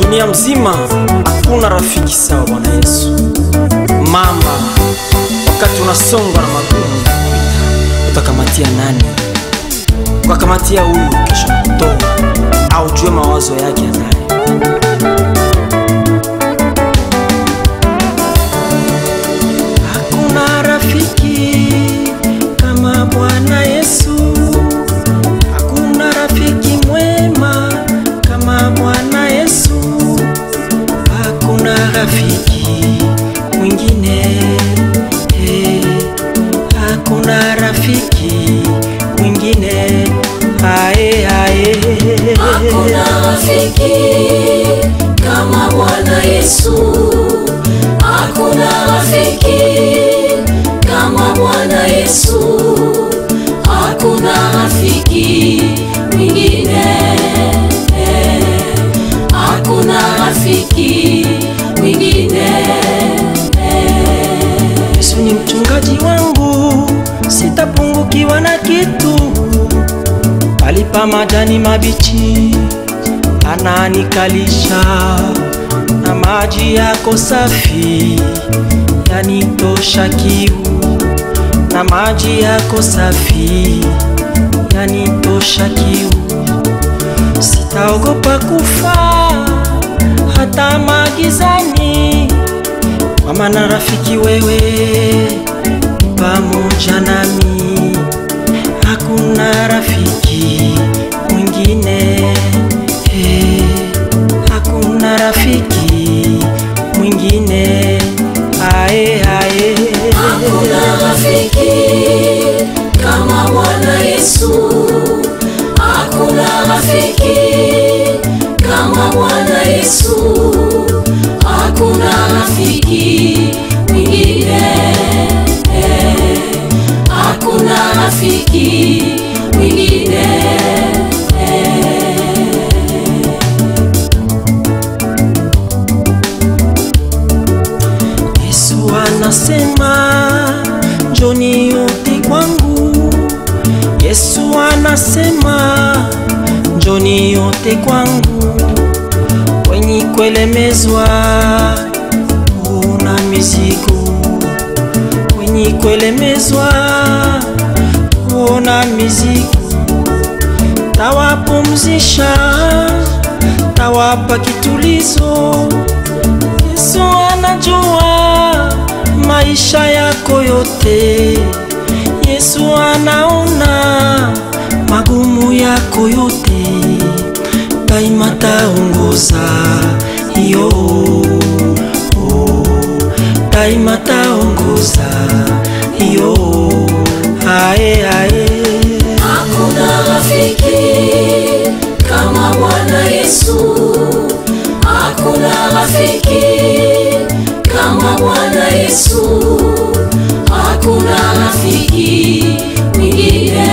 dunia mzima hakuna rafiki sawa Bwana Yesu. Mama, wakati unasongwa na magumu utakamatia nani? Ukakamatia huyu kesho kutoa au jue mawazo yake anayo. Hakuna rafiki kama Bwana Yesu, hakuna rafiki mwema kama Bwana Yesu, hakuna rafiki mwingine eh, hakuna rafiki mwingine ae, ae. Hakuna rafiki kama Bwana Yesu. Hakuna rafiki kama Bwana Yesu. Hakuna rafiki mwingine. Hakuna rafiki mwingine. Yesu ni mchungaji wangu, sitapungukiwa na kitu. Alipa majani mabichi, ananikalisha na maji yako safi, yanitosha kiu. Na maji yako safi, yanitosha kiu. Sitaogopa kufa hata magizani, kwa maana rafiki wewe ni pamoja nami, hakuna rafiki mwingine eh, hakuna rafiki mwingine ae, ae. Hakuna rafiki kama Bwana Yesu. Hakuna rafiki kama Bwana Yesu. Hakuna rafiki mwingine. Hakuna rafiki mwingine. Yesu anasema njoni yote kwangu. Yesu anasema njoni yote kwangu, wenye kuelemezwa una mizigo, wenye kuelemezwa una mizigo, tawapumzisha, tawapa kitulizo. Yesu anajua maisha yako yote. Yesu anaona magumu yako yote, daima taongoza yo oh, daima taongoza yo ae, ae. Hakuna rafiki kama Bwana Yesu. Hakuna rafiki kama Bwana Yesu. Hakuna rafiki mwingine.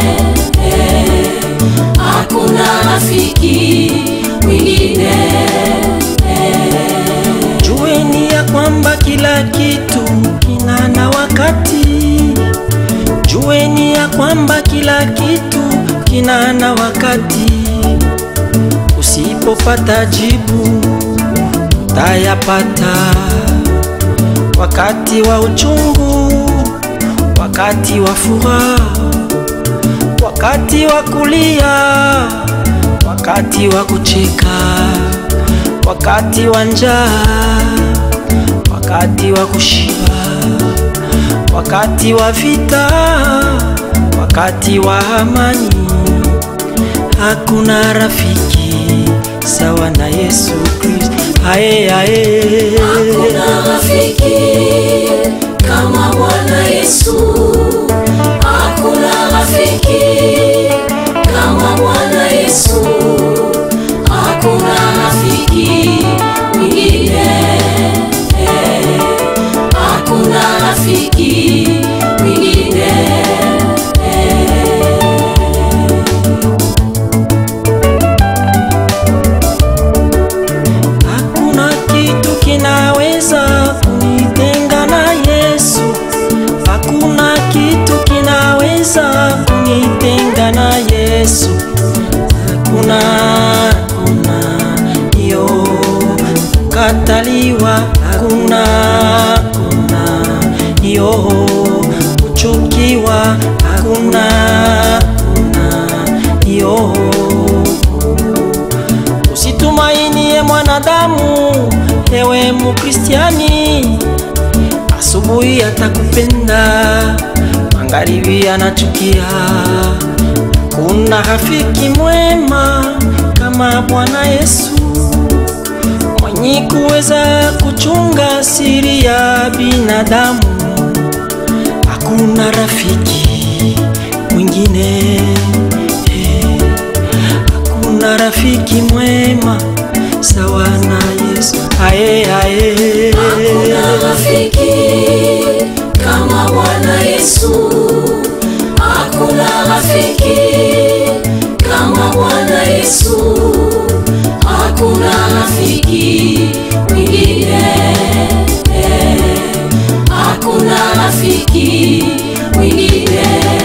Hakuna rafiki mwingine. Jueni ya kwamba kila kitu kina na wakati. Jueni ya kwamba kila kitu kina na wakati. Usipopata jibu utayapata wakati wa uchungu, wakati wa furaha, wakati wa kulia, wakati wa kucheka, wakati wa njaa, wakati wa kushiba, wakati wa vita, wakati wa amani. Hakuna rafiki sawa na Yesu Kristo. Ae, ae. Hakuna rafiki kama Bwana Yesu. Hakuna rafiki kama Bwana Yesu. Hakuna rafiki mwingine. Hakuna rafiki mwingine. Hakuna kitu kinaweza kunitenga na Yesu. Hakuna kitu kinaweza kunitenga na Yesu. Hakuna, hakuna, yo kukataliwa hakuna kuna yo kuchukiwa hakuna kuna yo usitumainie mwanadamu ewe mukristiani asubuhi atakupenda magharibi anachukia kuna rafiki mwema kama bwana yesu mwenye kuweza kuchunga siri ya binadamu hakuna rafiki mwingine eh, hakuna rafiki mwema sawa na yesu aye aye Hakuna rafiki kama Bwana Yesu. Hakuna rafiki kama Bwana Yesu. Hakuna rafiki mwingine. Hakuna rafiki mwingine.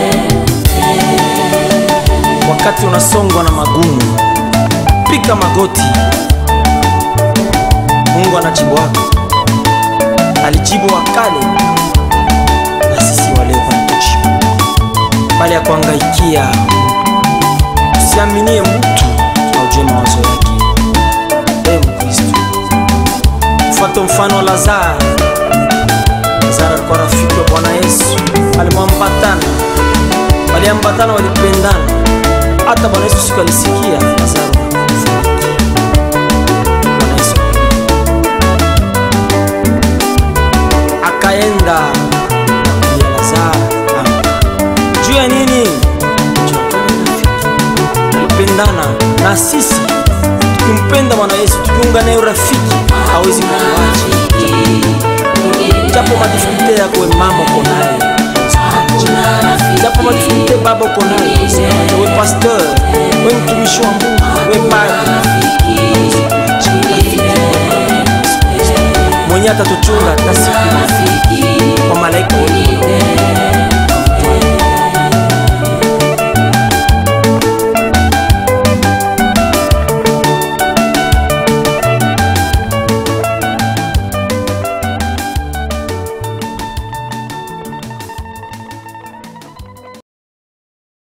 wakati unasongwa na magumu pika magoti mungu anajibu wako alijibu wakale na sisi waleo wanatujibu bali ya kuangaikia usiaminie mtu aujue mawazo yake ee mkristo fuata mfano wa lazaro lazaro alikuwa rafiki wa bwana yesu alimwambatana waliambatana walipendana hata bwana yesu siku alisikia lazaro amefariki. Bwana Yesu akaenda ya lazaro amka. juu ya nini Juu ya kuwa rafiki. walipendana na sisi tukimpenda bwana yesu tukiunga naye urafiki hawezi kutuacha japo madifikulite yako we mama uko naye japo madifikulite baba uko naye we pasteur we mtumishi wa mungu we padre mwenye atatuchunga hata siku kwa malaika wote